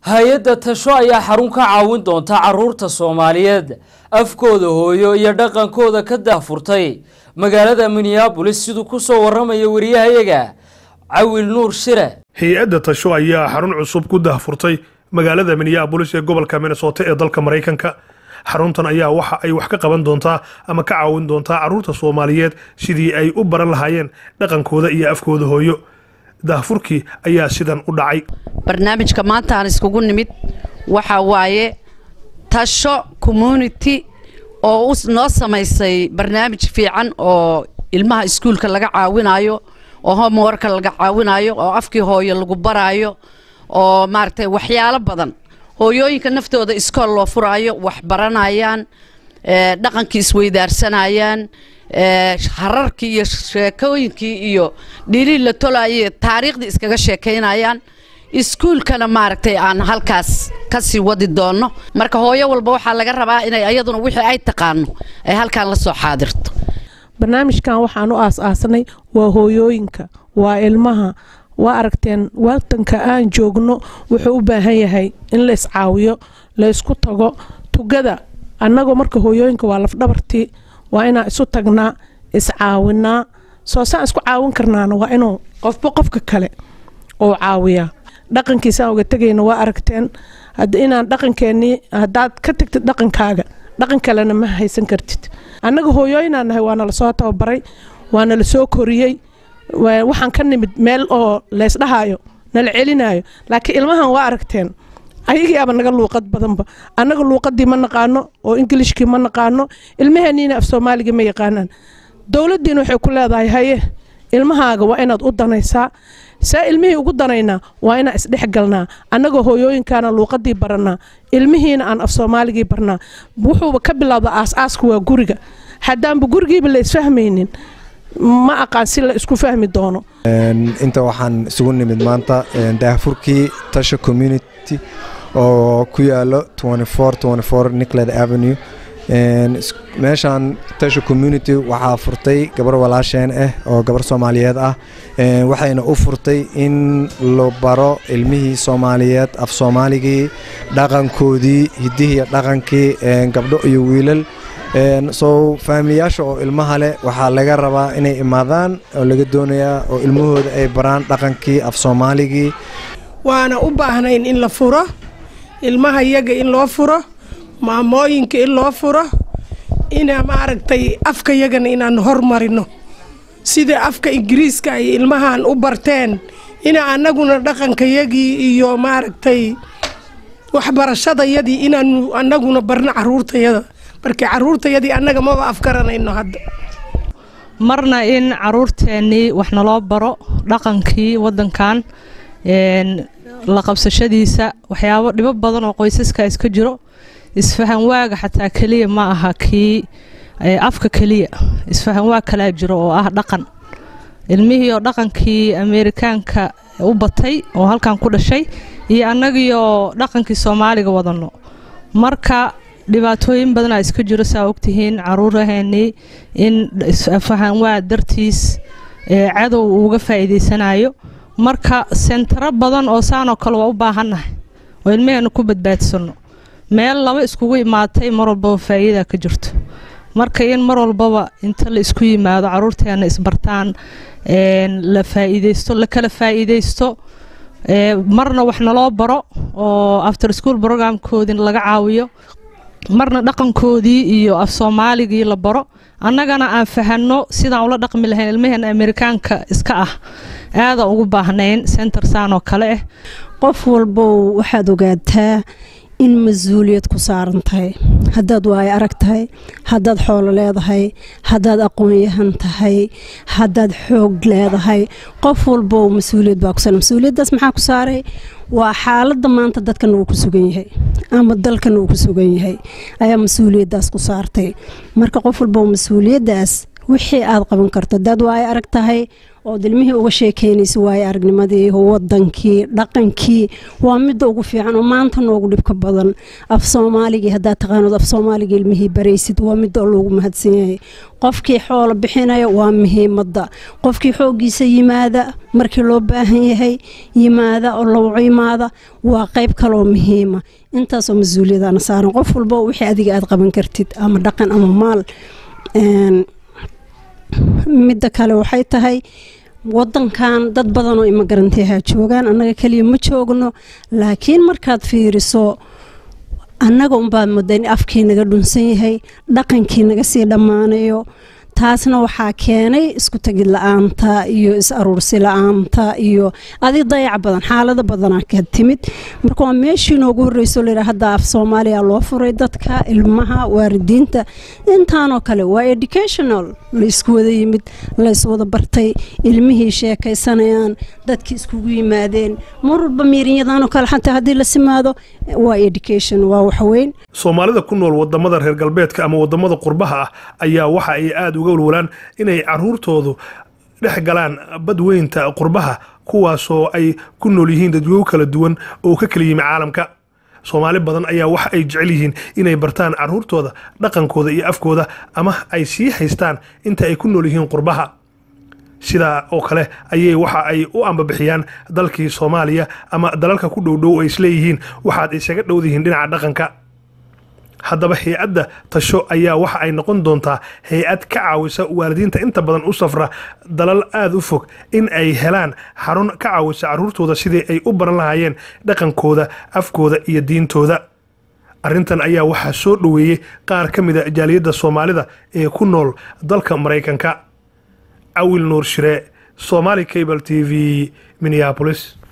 hay-adda tasho ayaa xarun ka caawin doonta caruurta soomaaliyeed afkooda hooyo iyo dhaqankooda ka daahfurtay magaalada minneabolis siduu ku soo warramaya wariyahayaga cawil nuur shire hay-adda tasho ayaa xarun cusub ku daahfurtay magaalada minneabolis ee gobolka minnesota ee dalka maraykanka xaruntan ayaa waxa ay wax ka qaban doontaa ama ka caawin doontaa caruurta soomaaliyeed sidii ay u baran lahaayeen dhaqankooda iyo afkooda hooyo daahfurkii ayaa sidan u dhacay barnaamijka maanta aan iskugu nimid waxa waaye tasho community oo noo samaysay barnaamij fiican oo ilmaha iskuulka laga caawinayo oo homeworka laga caawinayo oo afkii hooyo lagu baraayo oo maaragtay waxyaalo badan hooyooyinka naftooda iskool loo furaayo wax baranayaan dhaqankii isweydaarsanayaan hararkii iyo sheekooyinkii iyo dhilii la tolaayay taariikhdii iskaga sheekaynayaan iskuulkana maaragtay aan halkaas kasii wadi doonno marka hooyo walba waxaa laga rabaa inay ayaduna wixii ay taqaano ay halkaan la soo xaadirto barnaamijkan waxaan u aas-aasanay waa hooyooyinka waa ilmaha waa aragteen wadanka aan joogno wuxuu u baahan yahay in la iscaawiyo la ysku tago tugada annagoo marka hooyooyinka waa lafdhabartii waa inaan isu tagnaa iscaawinaa soo saan isku caawin karnaana waa inuu qofba qofka kale oo caawiyaa dhaqankiisaan uga tegayna waa aragteen inaan dhaqankeenii haddaad ka tagtid dhaqankaaga dhaqan kalena ma haysan kartid annaga hooyooyinaan nahay waana lasoo tababaray waana lasoo koriyey waxaan ka nimid meel oo leysdhahaayo nala celinayo laakiin ilmahan waa aragteen ayagii aba naga luuqad badanba annaga luuqadii ma naqaano oo ingilishkii ma naqaano ilmaheeniina af soomaaliga ma yaqaanaan dowladdiina waxay ku leedahay haye ilmahaaga waa inaad u danaysaa saa ilmihii ugu danaynaa waa inaan isdhexgalnaa annagoo hooyooyinkaana luuqadii barannaa ilmihiina aan af soomaaligii barnaa wuxuuba ka bilowda aas-aaska waa guriga haddaanba gurigiiba la isfahmaynin ma aqaan si la isku fahmi doono inta waxaan isugu nimid maanta daahfurkii tasha community oo ku yaalo nicled avenue meeshaan tasha community waxaa furtay gabar walaasheen ah oo gabar soomaaliyeed ah waxayna u furtay in la baro ilmihii soomaaliyeed af soomaaligii dhaqankoodii hidihii dhaqankii gabdho iyo wiilal soo faamiliyaasha oo ilmaha leh waxaa laga rabaa inay imaadaan oo laga doonayaa oo ilmahooda ay baraan dhaqankii af soomaaligii waana u baahnayn in la furo ilmaha iyaga in loo furo maamooyinka in loo furo ina maaragtay afka yagana inaan hormarino sida afka ingiriiska ay ilmahan u barteen ina annaguna dhaqankayagii iyo maaragtay waxbarashadayadii inaanu annaguna barno caruurtayada marka caruurtayadii annaga maba afgaranayno hadda marna in caruurteennii wax naloo baro dhaqankii wadankan la qabsashadiisa waxyaabo dhibo badan oo qoysaska iska jiro isfahan waaga xataa keliya ma aha kii afka keliya isfahan waag kalaa jiro oo ah dhaqan ilmihii oo dhaqankii ameerikaanka u batay oo halkan ku dhashay iyo annagiioo dhaqankii soomaaliga wadano marka dhibaatooyin badanaa iska jiro saa ogtihiin caruuraheenii in isfahan waa dartiis cadow uuga faa'iidaysanayo marka sentaro badan oo saanoo kale waa u baahannahay oo ilmaheena ku badbaadsano meel laba iskugu imaatay mar walbaba faa'iida ka jirto marka in mar walbaba inta la isku yimaado caruurteena isbartaan la faa'iidaysto la kala faa'iidaysto marna wax naloo baro oo after school programkoodii laga caawiyo marna dhaqankoodii iyo af soomaaligii la baro annagana aan fahanno sidaan ula dhaqmi lahayn ilmaheena amerikaanka iska ah aada ugu baahnayn center saan oo kale ah qof walbow waxaad ogaataa in mas-uuliyad ku saaran tahay haddaad waayo arag tahay haddaad xoolo leedahay haddaad aqoon-yahan tahay haddaad xoog leedahay qof walbow mas-uuliyad baa ku saaran mas-uuliyaddaas maxaa ku saaray waa xaaladda maanta dadkan uu ku sugan yahay ama dalkan uu ku sugan yahay ayaa mas-uuliyaddaas ku saartay marka qof walbow mas-uuliyaddaas wixii aad qaban karto haddaad waayo arag tahay ood ilmihii uga sheekeynaysa waaye aragnimadii wadankii dhaqankii waa midda ugu fiican oo maanta noogu dhibka badan af soomaaligii haddaad taqaanood af soomaaligii ilmihii baraysid waa midda loogu mahadsan yahay qofkii xoolo bixinaya waa muhiimadda qofkii xooggiisa yimaada markii loo baahan yahay yimaada oo lowco yimaada waa qayb kaloo muhiima intaasoo mas-uuliyadaana saaran qof walba wixii adiga aad qaban kartid ama dhaqan ama maal midda kale waxay tahay wadankan dad badan oo imagaranteeha joogaan annaga keliya ma joogno laakiin markaad fiiriso annaga unbaa mudda in afkii naga dhunsan yahay dhaqankii naga sii dhammaanayo taasna waxaa keenay isku tagid la-aanta iyo is aruursi la-aanta iyo adig dayac badan xaalado badanaa ka timid marka waa meeshii noogu horreyso layidha hadda af soomaaliya loo furay dadka ilmaha waaridiinta intaanoo kale waa educational laysku wada yimid layswada bartay ilmihii sheekaysanayaan dadkii iskugu yimaadeen mar walba miirinyadanoo kale xataa haddii la simaado waa education waa waxweyn soomaalida ku nool wadamada reer galbeedka ama wadamada qurbaha ah ayaa waxa ay aada uga walwalaan inay caruurtoodu dhex galaan badweynta qurbaha kuwaasoo ay ku nool yihiin dadwego kala duwan oo ka kala yimi caalamka soomaali badan ayaa waxa ay jecel yihiin inay bartaan caruurtooda dhaqankooda iyo afkooda ama ay sii haystaan inta ay ku nool yihiin qurbaha sidaa oo kale ayay waxa ay u ambabixiyaan dalkii soomaaliya ama dalalka ku dhowdhow ay isleeyihiin waxaad isaga dhowdihiin dhinaca dhaqanka haddaba hay-adda tasho ayaa waxa ay noqon doontaa hay-ad ka caawisa waalidiinta inta badan u safra dalal aada u fog in ay helaan xarun ka caawisa caruurtooda sidii ay u baran lahaayeen dhaqankooda afkooda iyo diintooda arrintan ayaa waxaa soo dhoweeyey qaar ka mida jaaliyadda soomaalida ee ku nool dalka maraykanka awil nuur shire somaali cable t v minneapolis